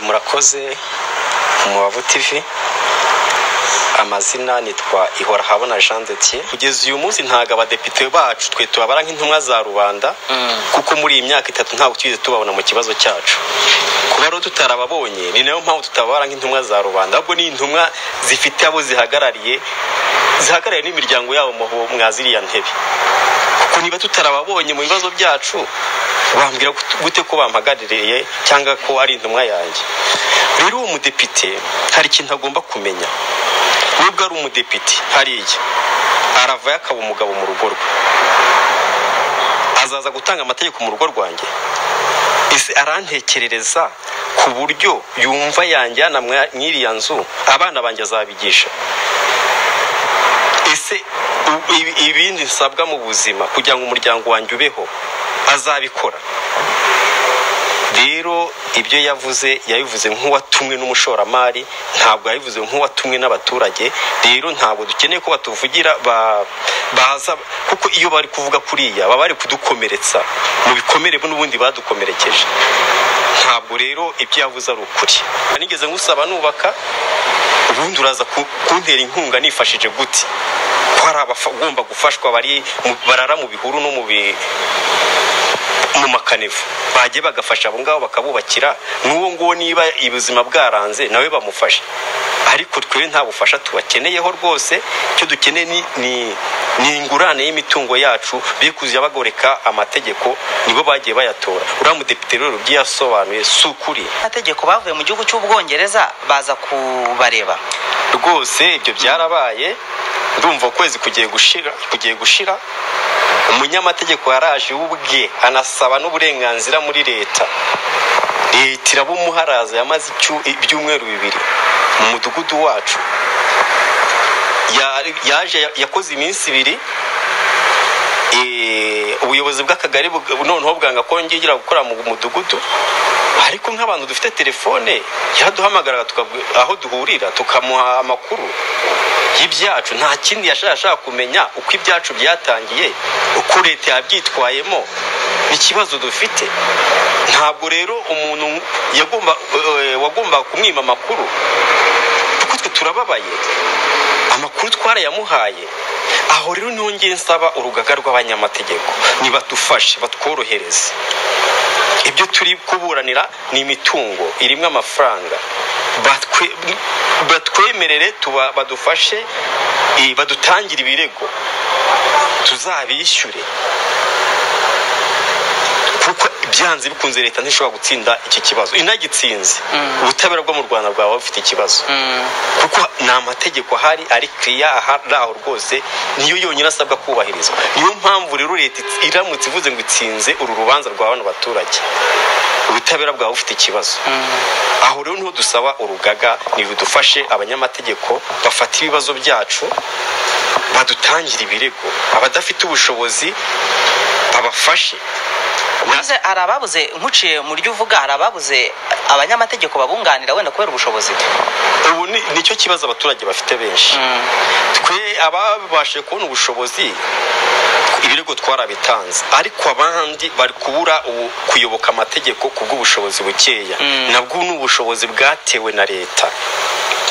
murakoze mubavu tivi amazina nitwa ihora habona jean detier kugeza uyu munsi ntabwo abadepite bacu twe tubabara nk'intumwa za rubanda kuko muri iyi myaka itatu ntabwo tugeze tubabona mu kibazo cyacu kuba rero tutarababonye ni nayo mpamvu tutababara nk'intumwa za rubanda ahubwo ni intumwa zifite abo zihagarariye zihagarariye n'imiryango yabo mwa ziriya ntebe kuko niba tutarababonye mu bibazo byacu bambwira gute ko bampagaririye cyangwa ko ari intumwa yanjye rero uwo mudepite hari ikintu agomba kumenya nubwo ari umudepite hariya aravayo akaba umugabo mu rugo rwe azaza gutanga amategeko mu rugo rwanjye ese arantekerereza ku buryo yumva yanjyana mw'iriya nzu abana banjye azabigisha ese ibindi nsabwa mu buzima kugira ngo umuryango wanjye ubeho azabikora rero ibyo yavuze yabivuze nk'uwatumwe n'umushoramari ntabwo yabivuze nk'uwatumwe n'abaturage rero ntabwo dukeneye ko batuvugira baza kuko iyo bari kuvuga kuriya baba bari kudukomeretsa mu bikomere n'ubundi badukomerekeje ntabwo rero ibyo yavuze ari ukuri nigeze ngusaba nubaka ubundi uraza kuntera inkunga nifashije gute ko hari abagomba gufashwa barara mu bihuru no mu mu makanivu bajye bagafasha abo ngabo bakabubakira n'uwo nguwo niba ubuzima bwaranze nawe bamufashe ariko twe nta bufasha tubakeneyeho rwose icyo dukeneye ni ingurane y'imitungo yacu be kujya bagoreka amategeko nibo bagiye bayatora uriya mudepite rero ibyo yasobanuye si ukuri amategeko bavuye mu gihugu cy'ubwongereza baza kubareba rwose ibyo byarabaye ndumva ukwezi kugiye gushira kugiye gushira umunyamategeko yaraje ubwe anasaba n'uburenganzira muri leta leta irabumuharaza yamaze ibyumweru bibiri mu mudugudu wacu yaje yakoze iminsi ibiri ubuyobozi bw'akagari noneho bwanga kongera gukora mu mudugudu ariko nk'abantu dufite telefone yaraduhamagaraga aho duhurira tukamuha amakuru y'ibyacu nta kindi yashaka kumenya uko ibyacu byatangiye uko leta yabyitwayemo ikibazo dufite ntabwo rero umuntu wagombaga kumwima amakuru kuko twe turababaye amakuru twarayamuhaye aho rero ntongere nsaba urugaga rw'abanyamategeko nibatufashe batworohereze ibyo turi kuburanira ni imitungo irimo amafaranga batwemerere badufashe badutangire ibirego tuzabishyure kuko byanze bikunze leta ntishobora gutsinda iki kibazo inagitsinze ubutabera bwo mu rwanda bwaba bufite ikibazo kuko ni amategeko ahari ari kiriya ari aho rwose niyo yonyine asabwa kubahirizwa niyo mpamvu rero leta iramutse ivuze ngo itsinze uru rubanza rwa bano baturage ubutabera bwaba bufite ikibazo aho rero niho dusaba urugaga ntibidufashe abanyamategeko bafata ibibazo byacu badutangira ibirego abadafite ubushobozi babafashe ubuze hari ababuze nkuciye mu ryo uvuga hari ababuze abanyamategeko babunganira wenda kubera ubushobozi ubu nicyo kibazo abaturage bafite benshi twe ababashe kubona ubushobozi ibirego twarabitanze ariko abandi bari kubura kuyoboka amategeko kubw'ubushobozi bukeya nabwo ni ubushobozi bwatewe na leta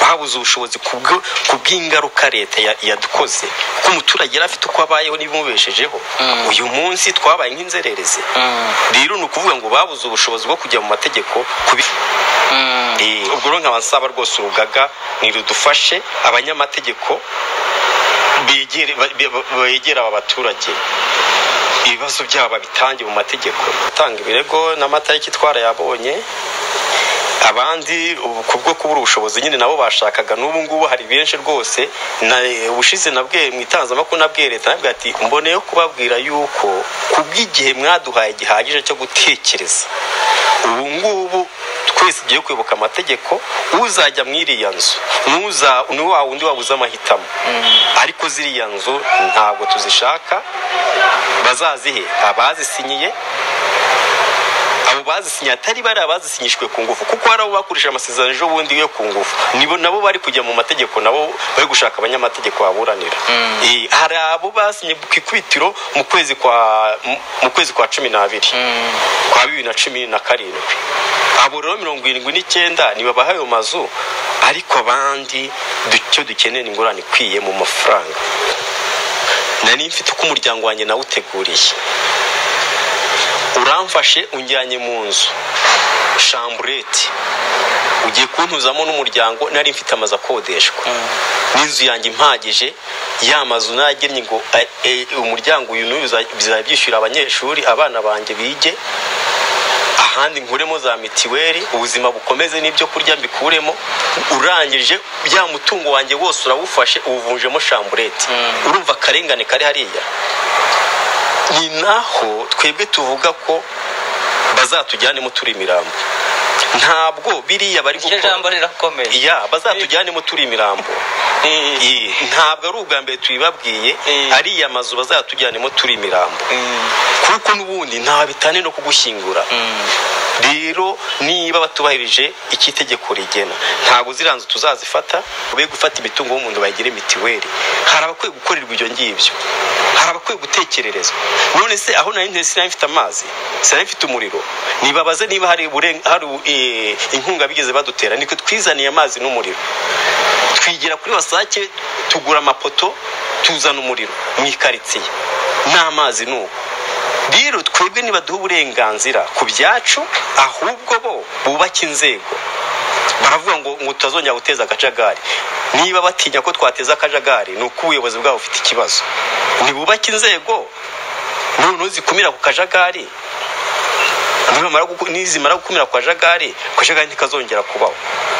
babuze ubushobozi ku bw'ingaruka leta yadukoze kuko umuturage yari afite uko abayeho n'ibimubeshejeho uyu munsi twabaye nk'inzererezi rero ni ukuvuga ngo babuze ubushobozi bwo kujya mu mategeko ubwo rero nkaba nsaba rwose urugaga ntirudufashe abanyamategeko begera aba baturage ibibazo byabo babitange mu mategeko gutanga ibirego n'amatariki twarayabonye abandi kubwo kubura ubushobozi nyine nabo bashakaga n'ubu ngubu hari benshi rwose ubushize nabwe mu itangazamakuru nabwe leta nabwo ati mboneyeho kubabwira yuko ku bw'igihe mwaduhaye gihagije cyo gutekereza ubu ngubu twese ugiye kwibuka amategeko uzajya mu iriya nzu ni wa wundi wabuze amahitamo ariko ziriya nzu ntabwo tuzishaka bazazihe abazisinyiye abo bazisinye atari bari abazisinyishwe ku ngufu kuko hari abo bakoresha amasezerano ejo bundi yo ku ngufu nibo nabo bari kujya mu mategeko nabo bari gushaka abanyamategeko baburanira hari abo basinye ku ikubitiro mu kwezi kwa mu kwezi kwa cumi n'abiri kwa bibiri na cumi na karindwi abo rero mirongo irindwi n'icyenda ntibabaha ayo mazu ariko abandi du- icyo dukeneye ni ingurane ikwiye mu mafaranga nari mfite uko umuryango wanjye nawuteguriye uramfashe unjyanye mu nzu shambureti ugiye kuntuzamo n'umuryango nari mfite amazu akodeshwa n'inzu yanjye impagije ya mazu nagennye ngo "Ay, eh, umuryango uyu n'uyu biza- bizajya byishyura abanyeshuri abana banjye bige ahandi nkuremo za mitiweli ubuzima bukomeze n'ibyo kurya mbikuremo urangije bya mutungo wanjye wose urawufashe uwuvunjemo shambureti urumva akarengane kari hariya ni naho twebwe tuvuga ko bazatujyanemo turi imirambo ntabwo biriya bari iryo gukora jambo rirakomeye ya bazatujyanemo turi imirambo Eh, eh, Iyi, ntabwo ari ubwa mbere tubibabwiye Eh. ariya mazu bazatujyanemo turi imirambo eh, kuko n'ubundi nta bitane no kugushyingura mm. rero niba batubahirije icyo itegeko rigena ntabwo ziranze tuzazifata be gufata imitungo y'umuntu bayigire mitiweli hari abakwiye gukorerwa ibyo ngibyo hari abakwiye gutekererezwa none se aho nari nte- sinari mfite amazi sinari mfite umuriro nibabaze niba hari, uburen- hari eh, inkunga bigeze badutera niko twizaniye amazi n'umuriro twigira kuri wasake tugura amapoto tuzana umuriro mu ikaritsiye n'amazi ni uko rero twebwe ntibaduha uburenganzira ku byacu ahubwo bo bubake inzego baravuga ngo ngo tutazongera guteza akajagari niba batinya ko twateza akajagari ni uko ubuyobozi bwabo bufite ikibazo ntibubake inzego noneho zikumira ku kajagari nibamara guku- nizimara gukumira ku kajagari akajagari ntikazongera kubaho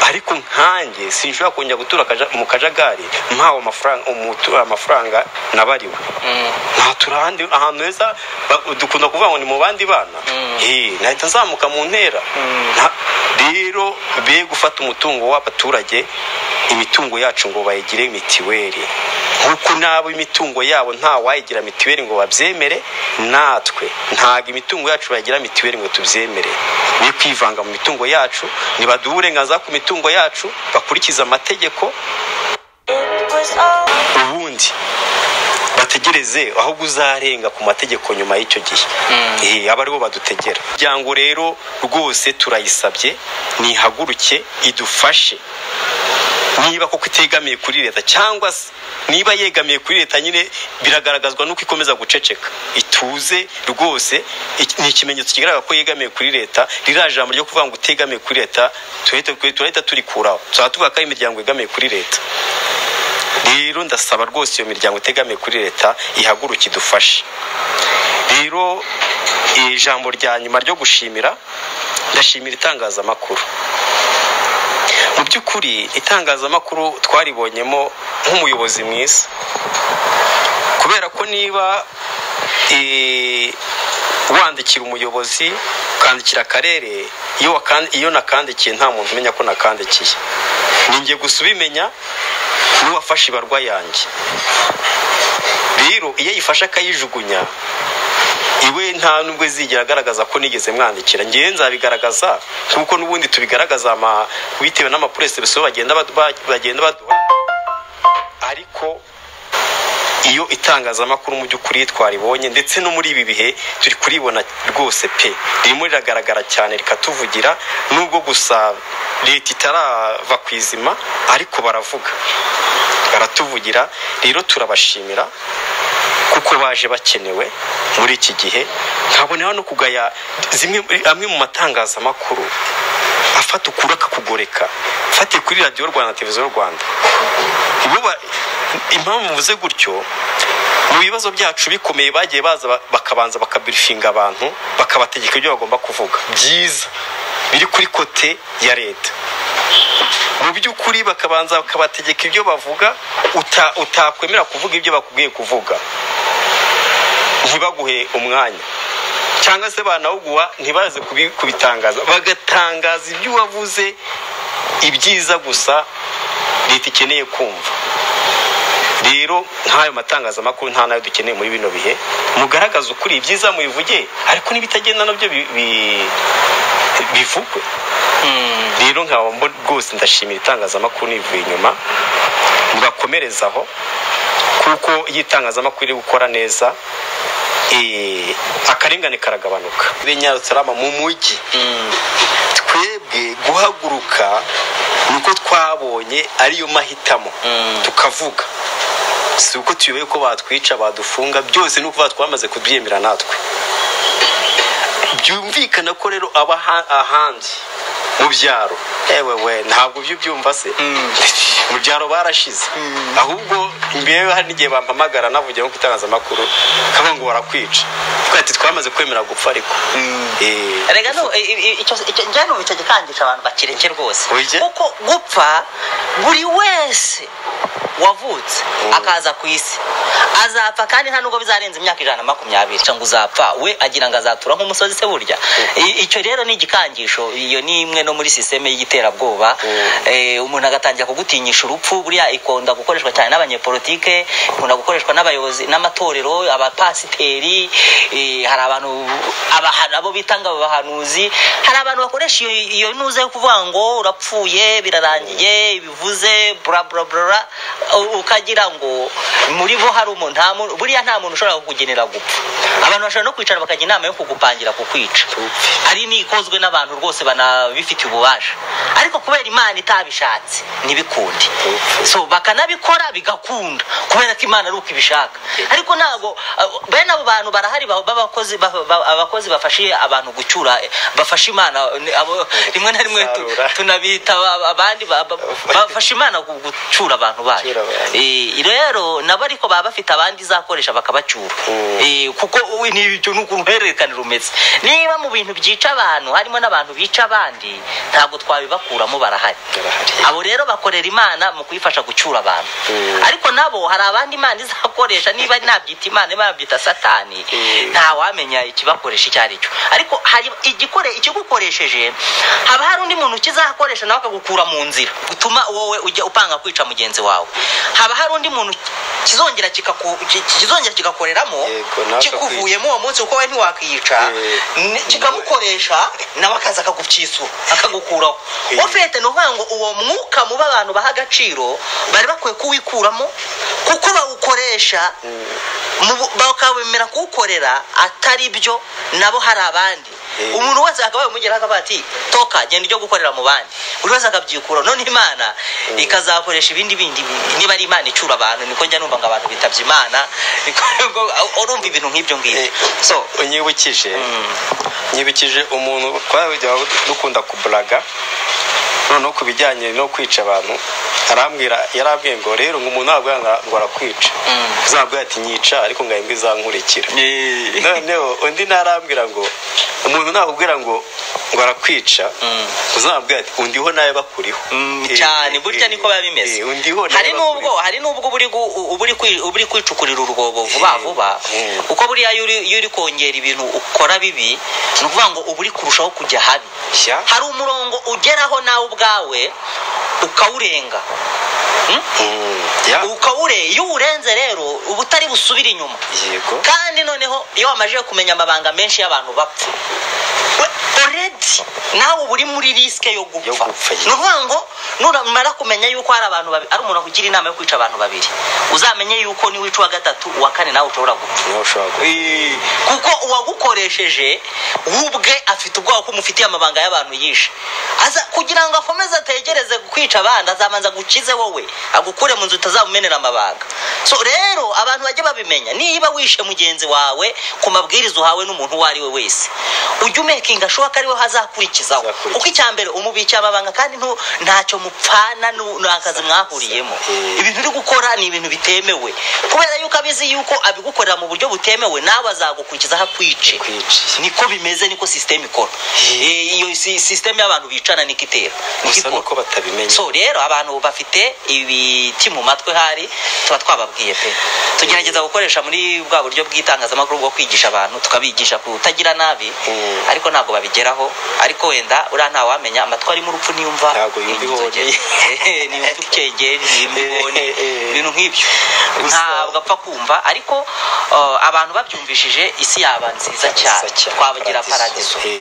ariko nkanjye sinshobora kongera gutura akaja- mu kajagari mpawe amafaranga umutu- amafaranga nabariwe nta turi ahandi ahantu heza ba- dukunda kuvuga ngo ni mu bandi bana Eh, nahita nzamuka mu ntera Na- rero be gufata umutungo w'abaturage imitungo yacu ngo bayigire mitiweli nk'uko n'abo imitungo yabo nta wayigira mitiweli ngo babyemere natwe ntabwo imitungo yacu bayigira mitiweli ngo tubyemere be kwivanga mu mitungo yacu ntibaduhe uburenganzira ku mitungo yacu bakurikize amategeko ubundi bategereze ahubwo uzarenga ku mategeko nyuma y'icyo gihe Eh, aba aribo badutegera umuryango rero rwose turayisabye nihaguruke idufashe niba koko itegamiye kuri leta cyangwa se niba yegamiye kuri leta nyine biragaragazwa nuko ikomeza guceceka ituze rwose iki- ni ikimenyetso kigaragaza ko yegamiye kuri leta ririya jambo ryo kuvuga ngo utegamiye kuri leta turahita turahita turikuraho tuzaba tuvuga ko ari imiryango yegamiye kuri leta rero ndasaba rwose iyo miryango itegamiye kuri leta ihaguruke idufashe rero ijambo rya nyuma ryo gushimira ndashimira itangazamakuru mu by'ukuri itangazamakuru twaribonyemo nk'umuyobozi mwiza kubera ko niba eh, wandikira umuyobozi ukandikira akarere iyo wakan- iyo nakandikiye nta muntu umenya ko nakandikiye ninjye gusa ubimenya n'uwafashe ibarwa yanjye rero iyo ayifashe akayijugunya iwe nta nubwo zigera agaragaza ko nigeze mwandikira ngewe nzabigaragaza kuko n'ubundi tubigaragaza ama- bitewe n'amapuresibiso bagenda badu- ba- bagenda baduha ariko iyo itangazamakuru mu by'ukuri twaribonye ndetse no muri ibi bihe turi kuribona rwose pe ririmo riragaragara cyane rikatuvugira nubwo gusa leta itarava ku izima ariko baravuga baratuvugira rero turabashimira kuko baje bakenewe muri iki gihe nkabonera no kugaya zimwe amwe mu matangazamakuru afata ukuri akakugoreka fatiye kuri radiyo rwanda televiziyo rwanda bo ba- impamvu mvuze gutyo mu bibazo byacu bikomeye bagiye baza ba- bakabanza bakabirifinga abantu bakabategeka ibyo bagomba kuvuga byiza biri kuri kote ya leta mu by'ukuri bakabanza bakabategeka ibyo bavuga uta- utakwemera kuvuga ibyo bakubwiye kuvuga ntibaguhe umwanya cyangwa se banawuguha ntibaze kubi- kubitangaza bagatangaza ibyo wavuze ibyiza gusa leta ikeneye kumva rero nk'ayo matangazamakuru nta nayo dukeneye muri bino bihe mugaragaze ukuri ibyiza mubivuge ariko n'ibitagenda nabyo bi- bi- bivugwe rero nkaba mbo- rwose ndashimira itangazamakuru nivuye inyuma mugakomereza aho kuko iyo itangazamakuru iri gukora neza eh, akarengane karagabanuka benyarutsalama mu mujyi twe guhaguruka ni uko twabonye ariyo mahitamo tukavuga si uko tuyoboye ko batwica badufunga byose ni uko batwamaze kubyemera natwe byumvikana ko rero aba aha- ahandi mu byaro ewe we ntabwo ubyo ubyumva se mu byaro barashize ahubwo imbere hari n'igihe bampamagara navugira nko ku itangazamakuru kavuga ngo barakwica Twe ati twamaze kwemera gupfa ariko Eh, rega no i- i- icyo icyo- njyewe numva icyo gikangisha abantu bakireke rwose Oya. kuko gupfa buri wese wavutse Mm. akaza ku isi azapfa kandi nta nubwo bizarenza imyaka ijana na makumyabiri Aca ngo uzapfa we agira ngo azatura nk'umusozi se burya I- icyo rero ni igikangisho iyo ni imwe no muri sisiteme y'iterabwoba Mm. Eh, umuntu agatangira kugutinyisha urupfu buriya ikunda gukoreshwa cyane n'abanyepolitike ikunda gukoreshwa n'abayobozi n'amatorero abapasiteri eh, hari abantu abaha- abo bita ngo abahanuzi hari abantu bakoresha iyo, iyo ntuze yo kuvuga ngo urapfuye birarangiye bivuze bla bla bla u- ukagira ngo muri bo hari umuntu nta muntu buriya nta muntu ushobora kukugenera gupfa abantu bashobora no kwicara bakajya inama yo kugupangira kukwica Tupfe. ari n'ikozwe n'abantu rwose banabifitiye ububasha ariko kubera imana itabishatse ntibikunde so bakanabikora bigakunda kubera ko imana ari uko ibishaka ariko ntabwo abo- bene abo bantu barahari ba- b'abakozi ba- ba- abakozi bafashe abantu gucyura eh, bafasha imana eh, abo- rimwe na rimwe tu- Gusarura. tunabita aba- abandi ba- ba- bafasha imana gu- gucyura abantu bayo Gucyura abantu. Eh, rero nabo ariko baba bafite abandi izakoresha bakabacyura Mm. Eh, kuko we ni ibyo ni uruhererekane rumeze niba mu bintu byica abantu harimo n'abantu bica abandi ntabwo twabibakuramo barahari Barahari. abo rero bakorera imana mu kuyifasha gucyura abantu Mm. ariko nabo hari abandi imana izakoresha niba nabyita imana niba nabyita satani Mm. nta wamenya ikibakoresha icyo ari cyo ariko hari igikore ikigukoresheje haba hari undi muntu ukizakoresha nawe akagukura mu nzira gutuma wowe ujya upanga kwica mugenzi wawe haba hari undi muntu kizongera kikaku- ki- kizongera kigakoreramo Yego, nawe kikuvuyemo uwo munsi kuko we ntiwakiyica Eh, ne- kikamukoresha nawe akaza akagucyisura akagukuraho Eh. ofete ni ukuvuga ngo uwo mwuka muba abantu baha agaciro bari bakwiye kuwikuramo kuko bawukoresha mu bu- bakawemera kuwukorera atari byo nabo hari abandi Eh. umuntu wese akabaye umugera akavuga ati toka genda ujye gukorera mu bandi buri wese akabyikura none imana ikazakoresha ibindi bindi bi- niba ari imana icura abantu niko njya numva ngo abantu bitabye imana Niko- ngo- urumva ibintu nk'ibyo ngibyo Eh. so unyibukije nyibukije umuntu twajya dukunda kuburaga noneho ku bijyanye no kwica abantu arambwira yarambwiye ngo rero ngo umuntu ntabwo ngo arakwica Mm. uzabwira ati nyica ariko ngo imbwa izankurikira noneho undi ntarambwira ngo umuntu nakubwira ngo ngo arakwica Mm. uzabwira ati undiho nawe bakuriho Mm, Eh, cyane burya eh, niko biba bimeze eh, undiho nawe hari bakuriho. nubwo hari nubwo uba uri gu- uba uri kwi- uba uri kwicukurira urwobo vuba Eh, vuba eh. kuko buriya iyo uri- iyo uri kongera ibintu ukora bibi ni ukuvuga ngo uba uri kurushaho kujya habi Shyira. hari umurongo ugeraho nawe ubwawe ukawurenga Mm, ya, ukawure iyo uwurenze rero uba utari busubire inyuma yego kandi noneho iyo wamajije kumenya amabanga menshi y'abantu bapfa We- already nawe uba uri muri risike yo Yo gupfa gupfa, ni ukuvuga ngo nuramara kumenya yuko hari abantu babi- hari umuntu akugira inama yo kwica abantu babiri uzamenye yuko niwica uwa gatatu uwa kane nawe ushobora gupfa nawe ushobora gu- kuko uwagukoresheje we ubwe afite ubwoba ko umufitiye amabanga y'abantu yishe aza kugira ngo akomeze ategereze kwica abandi azabanza agukize wowe agukure mu nzu utazamumenera amabanga so rero abantu bajye babimenya niba wishe mugenzi wawe ku mabwiriza uhawe n'umuntu uwo ari we wese ujye umekinga ashoboka ariwe hazakurikizaho Azakurikiza. kuko icya mbere umubikiye amabanga kandi ntu- ntacyo mupfana nu- ni akazi mwahuriyemo Eh. ibintu uri gukora ni ibintu bitemewe kubera yuko abizi yuko abigukorera mu buryo butemewe nawe azagukurikiza aho akwice kwica niko bimeze niko sisiteme ikora Eh, iyo si- sisiteme y'abantu bicana niko itera niko gusa ikora. nuko batabimenya so rero abantu bafite ibiti mu matwi hari tuba twababwiye pe tugerageza gukoresha muri bwa buryo bw'itangazamakuru bwo kwigisha abantu tukabigisha kutagira nabi Mm. ariko ntabwo babigeraho ariko wenda uriya ntawamenya amatwi arimo urupfu ntiyumva Ntabwo yumva inzogera. ibihoni. Eh, ntiyumva ukegeri ntiyumva ibihoni Eh, eh, eh. ibintu nk'ibyo Gusa- ntabwo apfa kumva ariko eh, abantu babyumvishije isi yaba nziza cyane Nziza cyane, twabagira paradiso. paradiso Eh.